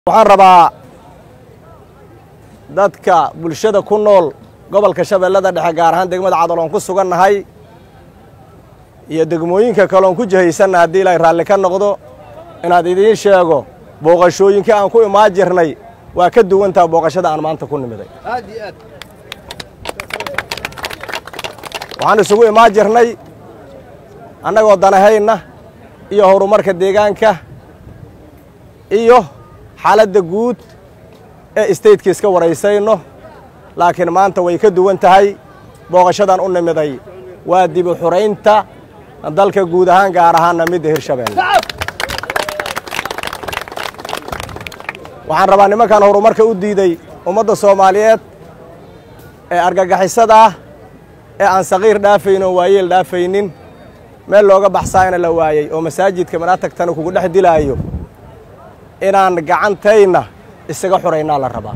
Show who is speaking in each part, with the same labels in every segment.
Speaker 1: waxaan rabaa dadka bulshada ku nool gobolka shabeellada dhexe gaar ahaan degmada cadaloon ku sugannahay iyo degmooyinka kaloon ku jihaysanna haddii ilaahay raalli ka noqdo inaad idiin sheego booqashooyinkii aan ku imaan jirnay waa ka duwantaha booqashada aan maanta ku nimiday waxaan isugu imaan jirnay annagoo danahayna iyo horumarka deegaanka iyo xaaladda guud ee istaydka iska waraysayno laakiin maanta way ka duwan tahay booqashadan u nimiday waa dibu xuraynta dalka guud ahaan gaar ahaanna midda hirshabeelle waxaan rabaa nimankan horumarka u diiday ummadda soomaaliyeed ee argagixisada ah ee aan saqiir dhaafaynin oo waayeel dhaafaynin meel looga baxsaayna la waayey oo masaajidka manaatagtana kugu dhex dilaayo inaan gacantayna isaga xuraynaa la rabaa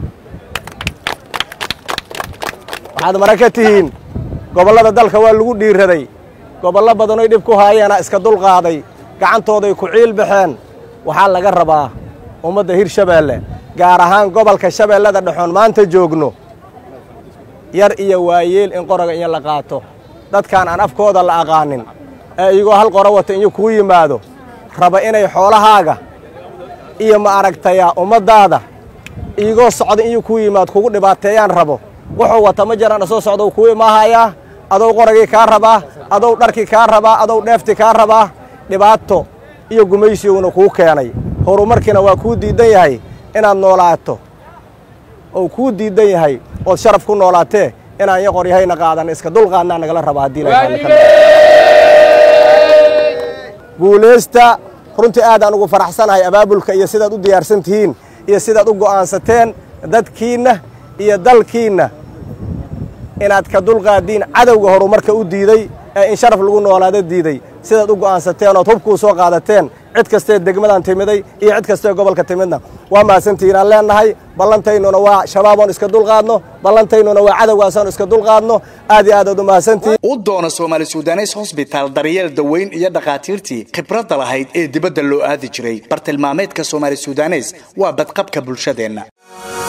Speaker 1: waxaad mara ka tihiin gobollada dalka waa lagu dhiiraday gobollo badanoy dhib ku haayeena iska dulqaaday gacantooday ku ciil baxeen waxaa laga rabaa ummadda hirshabeelle gaar ahaan gobolka shabeellada dhexoon maanta joogno yar iyo waayeel in qoraga iyo la qaato dadkaan aan afkooda la aqaanin ee iyagoo hal qoro wata inyo kuu yimaado raba inay xoolahaaga iyo ma aragtayaa ummaddaada iigoo socda inyu kuu yimaad kugu dhibaateeyaan rabo wuxuu wata ma jiraan soo socda kuu imaahayaa adow qoragii kaa rabaa adow dharkii kaa rabaa adow dheeftii kaa rabaa dhibaato iyo gumaysiguna kuu keenay horumarkiina waa kuu diiddan yahay inaad noolaato ou kuu diiddan yahay ood sharaf ku noolaatee inaan iyo qoryahayna qaadan iska dulqaadnaa nagala rabaa haddii guulaysta runtii aadaan ugu faraxsanahay abaabulka iyo sidaad u diyaarsan tihiin iyo sidaad u go'aansateen dadkiinna iyo dalkiinna inaad ka dulqaadiin cadowga horumarka u diiday ee in sharaf lagu noolaado diiday sidaad u go'aansateen ood hubkuu soo qaadateen cid kastee degmadan timiday iyo cid kastee gobolka timidna waa mahadsantihiin aan leennahay ballantaynuna waa shabaaboon iska dulqaadno ballantaynuna waa cadowgaasaan iska dulqaadno aad iyo aad aad u mahadsantihiin
Speaker 2: u doono soomaali sudanes hosbitaal daryeel daweyn iyo dhakhaatiirtii khibradda lahayd ee dibadda loo aadi jiray bartilmaameedka soomaali sudanes waa badqabka bulshadeenna